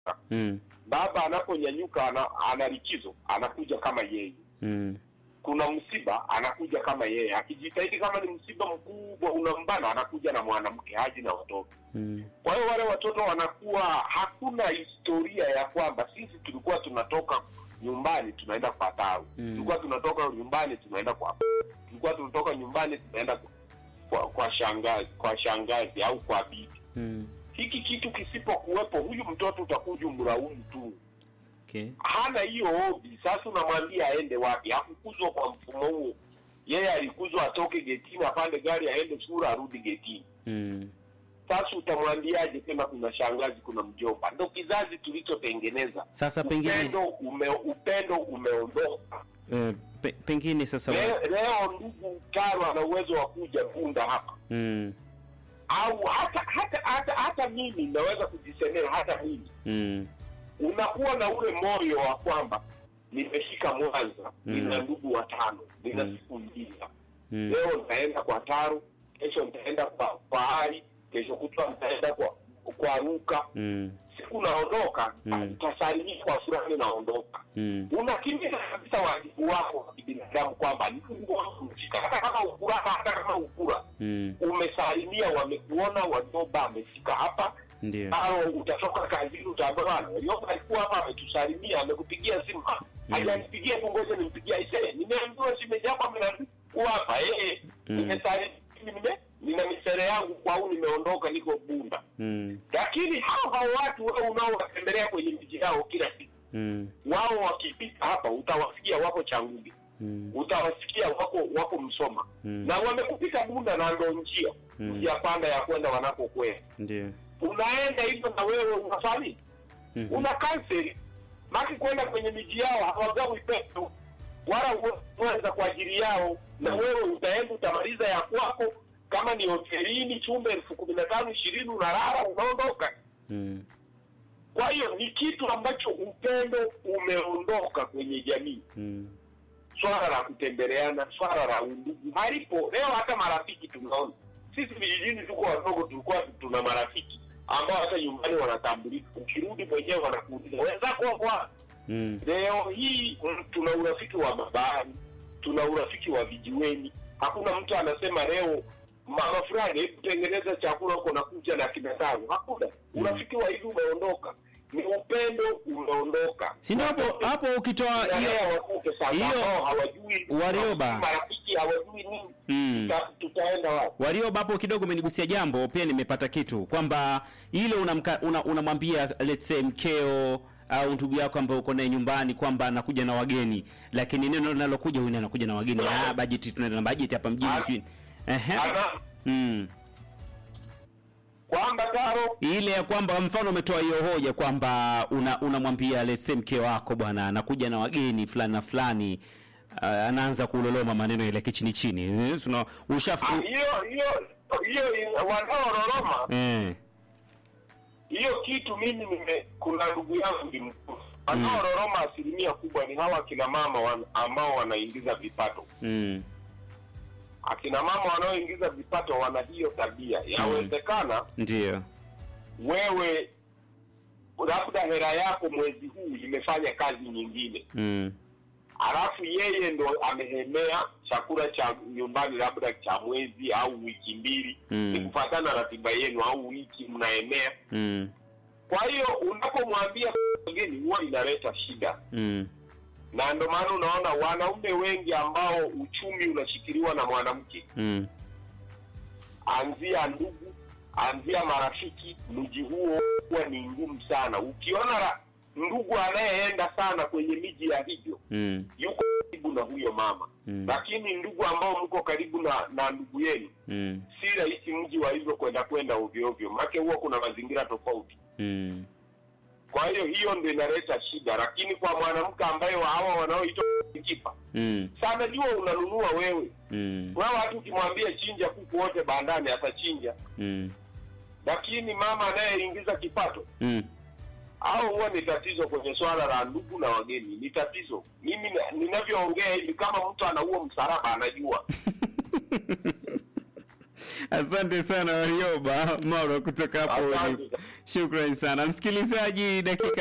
mm, baba anaponyanyuka ana, ana likizo anakuja kama yeye mm, kuna msiba anakuja kama yeye akijitahidi kama ni msiba mkubwa unambana anakuja na mwanamke haji na watoto mm, kwa hiyo wale watoto wanakuwa hakuna historia ya kwamba sisi tulikuwa tunatoka nyumbani tunaenda kwa tawi Mm. tulikuwa tunatoka nyumbani tunaenda kwa tulikuwa tunatoka nyumbani tunaenda kwa, kwa, kwa shangazi kwa shangazi au kwa bibi mm. hiki kitu kisipokuwepo huyu mtoto utakuja umlaumu tu Okay. hana hiyo hobi sasa unamwambia aende wapi hakukuzwa kwa mfumo huo yeye alikuzwa atoke getini apande gari aende shule arudi getini Mm, sasa utamwambiaje tena kuna shangazi kuna mjomba ndo kizazi tulichotengeneza Sasa pengine upendo ume, upendo umeondoka eh, pe, pengine sasa leo, leo ndugu Karo ana uwezo wa kuja Bunda hapa mm, au hata hata hata hata mimi naweza kujisemea hata mimi mm, unakuwa na ule moyo wa kwamba nimefika Mwanza Mm. nina ndugu watano nina Mm. siku mbili hapa mm, leo nitaenda kwa Taro kesho nitaenda kwa kwa Ali kesho kutwa nitaenda kwa kwa Ruka mm, siku naondoka Mm. tasalimia kwa fulani naondoka mm, unakimiza kabisa wajibu wako wa kibinadamu kwamba ndugu wangu umefika hata kama ukura hata kama ukura mm, umesalimia wamekuona walioba amefika hapa ndio. au utatoka kazini utaambia bwana walioba alikuwa hapa ametusalimia amekupigia simu "Ah, hajanipigia tu ngoja nimpigia ise nimeambiwa shemeji yako amenikuwa hapa eh Mm. nimesalimia nime nina misere yangu kwa au nimeondoka niko Bunda Mm, lakini hao hao watu wewe unaowatembelea kwenye miji yao kila siku mm, wao wakipita hapa utawasikia wako Changuge, mm, utawasikia wako wako Msoma Mm. na wamekupita Bunda na ndo njia Mm. njia panda ya kwenda wanakokwenda. ndio. Unaenda hivyo na wewe unafanya Mhm. una kanseli maki kwenda kwenye miji yao hawagawi pesa wala uweza kwa ajili yao, na wewe utaenda utamaliza ya kwako, kama ni hotelini chumba elfu kumi na tano ishirini unalala unaondoka. Mm, Kwa hiyo ni kitu ambacho upendo umeondoka kwenye jamii. mm, Swala la kutembeleana, swala la undugu halipo leo. Hata marafiki tunaona sisi vijijini, tuko wadogo, tulikuwa tuna marafiki ambao hata nyumbani wanatambulika. Ukirudi mwenyewe wanakuuliza wenzako wako wapi? mm, Leo hii mm, tuna urafiki wa mabahari, tuna urafiki wa vijiweni. Hakuna mtu anasema leo mama fulani, hebu tengeneza chakula huko na kuja na kina tano. Hakuna urafiki wa hivi umeondoka, ni upendo umeondoka. si ndio hapo hapo ukitoa hiyo Tunalea watoto sasa hiyo- ambao hawajui Warioba. marafiki hawajui nini, Mm. tuta- tutaenda wapi? Warioba hapo kidogo umenigusia jambo pia nimepata kitu kwamba ile unamka- una- unamwambia let's say mkeo au ndugu yako ambaye uko naye nyumbani kwamba anakuja na wageni, lakini neno linalokuja huyu anakuja na wageni, ah, bajeti tunaenda na bajeti hapa mjini Ana- sijui. Ehe. Ana Mm. kwamba Taro Ile ya kwamba mfano umetoa hiyo hoja kwamba una- unamwambia let's say mke wako bwana anakuja na wageni fulani na fulani uh, anaanza kuloloma maneno ile kichini chini. Eh, tuna- ushafu ah, hiyo hiyo hiyo wanaororoma eh. hiyo kitu mimi nime kuna ndugu yangu ni mkuu wanaororoma asilimia kubwa ni hawa akina mama wan, ambao wanaingiza vipato Mm. akina mama wanaoingiza vipato wana hiyo tabia yawezekana Ndio. wewe labda hela yako mwezi huu imefanya kazi nyingine Mm. alafu yeye ndo amehemea chakula cha nyumbani labda cha mwezi au wiki mbili Mm. ni kufatana na ratiba yenu au wiki mnaemea Mm. kwa hiyo unapomwambia wageni huwa inaleta shida Mm. na ndo maana unaona wanaume wengi ambao uchumi unashikiliwa na mwanamke Mm. anzia ndugu anzia marafiki mji huo huwa ni ngumu sana ukiona ra- ndugu anayeenda sana kwenye miji ya hivyo Mm. yuko karibu na huyo mama Mm. lakini ndugu ambao mko karibu na na ndugu yenu Mm. si rahisi mji wa hivyo kwenda kwenda ovyo ovyo make huwa kuna mazingira tofauti Mm. kwa hiyo hiyo ndio inaleta shida lakini kwa mwanamke ambaye wa hawa wanaoitwa kipa Mm. sana jua unanunua wewe Mm. wewe hata ukimwambia chinja kuku wote bandani atachinja Mm. lakini mama anayeingiza kipato Mm. au huwa ni tatizo kwenye swala la ndugu na wageni ni tatizo mimi na- ninavyoongea hivi kama mtu anaua msalaba anajua Asante sana Warioba Mauro kutoka hapo. Asante. Shukrani sana msikilizaji, dakika